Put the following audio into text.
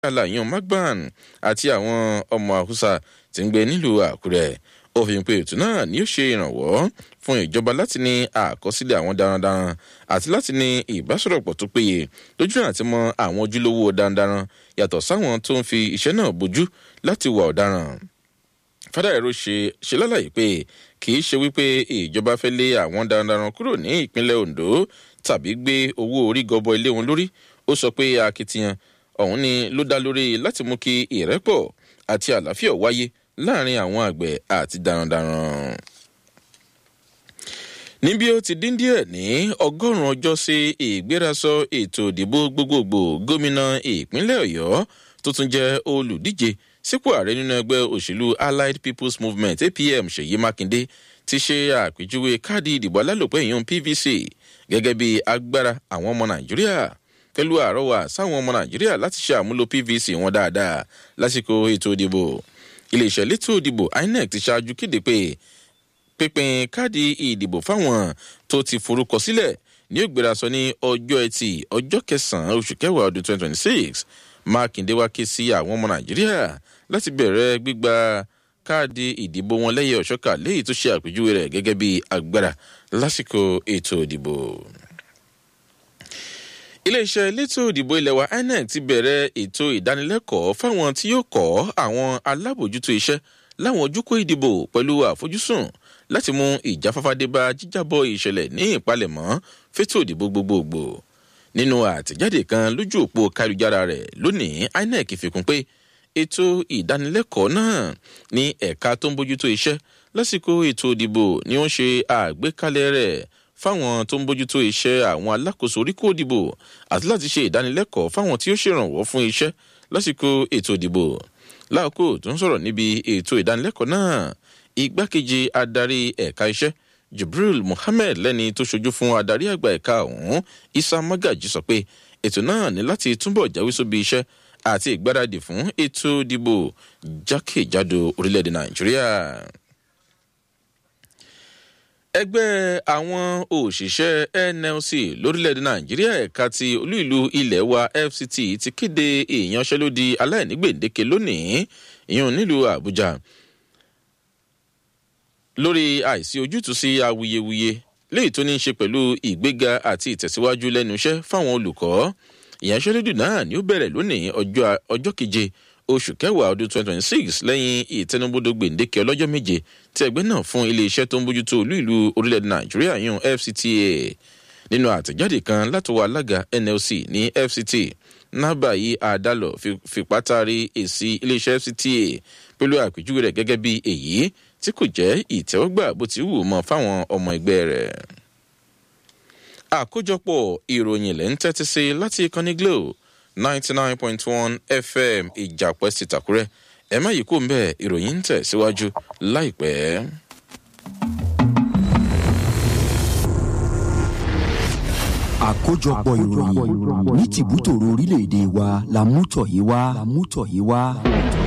alayan magban àti àwọn ọmọ haúsá tí ń gbé nílùú àkúrẹ́ ó fi hàn pé ètò náà ni ó ṣe ìrànwọ́ fún ìjọba láti ní àkọsílẹ̀ àwọn darandaran àti láti ní ìbásọ̀rọ̀pọ̀ tó péye lójú àti mọ àwọn ojúlówó darandaran yàtọ̀ sáwọn tó ń fi iṣẹ́ náà bójú láti wà ọ̀daràn fádàrẹ́rọ ṣe ṣe lálàyé pé kì í ṣe wípé ìjọba fẹ́ lé àwọn darandaran kúrò ní ìpínlẹ̀ ondo tàbí gbé owó orí gọbọ ilé wọn lórí ó sọ pé akitiyan ọ̀hún ni ló dá lórí láti mú kí ìrẹ́pọ̀ àti àlàáfíà wáyé láàrin àwọn àgbẹ̀ àti darandaran. níbi ó ti dín díẹ̀ ní ọgọ́rùn-ún ọjọ́ sí ìgbérasọ ètò ìdìbò gbogbogbò gómìnà ìpínlẹ̀ ọ̀yọ́ tó tún jẹ́ olùdíje sípò ààrẹ nínú ẹgbẹ́ òṣèlú allied people's movement apm ṣèyí mákindé ti ṣe àpèjúwe káàdì ìdìbò alálòpẹ́ ìyún pvc gẹ́gẹ́ bí agbára àwọn ọmọ nàìjíríà pẹ̀lú àrọ́wà sáwọn ọmọ nàìjíríà láti ṣe àmúlò pvc wọn dáadáa lásìkò ètò ìdìbò iléeṣẹ́ létò ìdìbò inec ti ṣáájú kéde pé pínpín káàdì ìdìbò fáwọn tó ti forúkọ sílẹ̀ ní ògbérasọ ní ọjọ́ ẹtì ọjọ́ kẹsàn-án oṣù kẹwàá ọdún twenty twenty six mákindé wá ké sí àwọn ọmọ nàìjíríà láti bẹ̀rẹ̀ gbígba káàdì ìdìbò wọn lẹ́yìn ọ̀ṣọ́kà léyìí tó ṣe àpèjúwe rẹ̀ gẹ́gẹ́ bí agbára lásìkò ètò ìdìbò iléeṣẹ́ elétò ìdìbò ilẹ̀ wa inec ti bẹ̀rẹ̀ ètò ìdánilẹ́kọ̀ọ́ fáwọn tí yóò kọ́ àwọn alábòjútó iṣẹ́ láwọn ojúkó ìdìbò pẹ̀lú àfojúsùn láti mú ìjáfáfá dé bá jíjábọ̀ ìṣẹ̀lẹ̀ ní ìpalẹ̀mọ́ fétò ìdìbò gbogbogbò nínú àtẹ̀jáde kan lójú òpó káríjára rẹ̀ lónìí inec fikún pé ètò ìdánilẹ́kọ̀ọ́ náà ní ẹ̀ka tó ń bójútó iṣẹ́ lásìkò ètò ìdìbò ni wọ́n ṣe àgbékalẹ̀ rẹ̀ fáwọn tó ń bójútó iṣẹ́ àwọn alákòóso oríkó ìdìbò àti láti ṣe ìdánilẹ́kọ̀ọ́ fáwọn tí ó ṣèrànwọ́ fún iṣẹ́ lásìkò ètò ìdìbò láàkó tó ń sọ̀rọ̀ níbi ètò ìdánilẹ́kọ̀ọ́ náà igbákejì adarí ẹ̀ka iṣẹ́ jibril muhammed lẹ́ni tó ṣojú fún adarí àgbà ẹ̀ka ọ̀hún isa magaji sọ pé ètò náà ní láti túbọ̀ jáwé sóbi iṣẹ́ àti ìgbáradì fún ètò ìdìbò jákèjádò orílẹ̀-èdè nàìjíríà ẹgbẹ́ àwọn òṣìṣẹ́ nlc lórílẹ̀‐èdè nàìjíríà ẹ̀ka ti olú ìlú ilẹ̀ wa fct ti kéde ìyanṣẹ́lódì aláìnígbèǹdéke lónìí ìyún nílùú àbújá lórí àìsí ojútùú sí awuyewuye léyìí tó ní í ṣe pẹ̀lú ìgbéga àti ìtẹ̀síwájú lẹ́nu iṣẹ́ fáwọn olùkọ́ ìyanṣẹ́lódì náà ni ó bẹ̀rẹ̀ lónìí ọjọ́ keje oṣù kẹwàá ọdún twenty twenty six lẹ́yìn ìtẹnubodò gbèǹdéke ọlọ́jọ́ méje tí ẹgbẹ́ náà fún iléeṣẹ́ tó ń bójútó olú ìlú orílẹ̀-èdè nàìjíríà yún fcta nínú àtẹ̀jáde kan látọwọ́ alága nlc ní fct nábàáyí àdálọ fipátari èsì iléeṣẹ́ fcta pẹ̀lú àpèjúwe rẹ̀ gẹ́gẹ́ bí èyí tí kò jẹ́ ìtẹ́wọ́gbà bó ti wù mọ́ fáwọn ọmọ ẹgbẹ́ rẹ̀. àkójọpọ̀ ìròyìn lẹ́ ń tẹ́tí sí láti ìkànnì glo ninety nine point one fm ìjàpẹ́ sí tàkúrẹ́ ẹ má yìí kó ń bẹ́ẹ̀ ìròyìn ń tẹ̀ síwájú láìpẹ́. àkójọpọ̀ ìròyìn ní tìbútòrò orílẹ̀-èdè wa la mú tọ̀ yìí wá.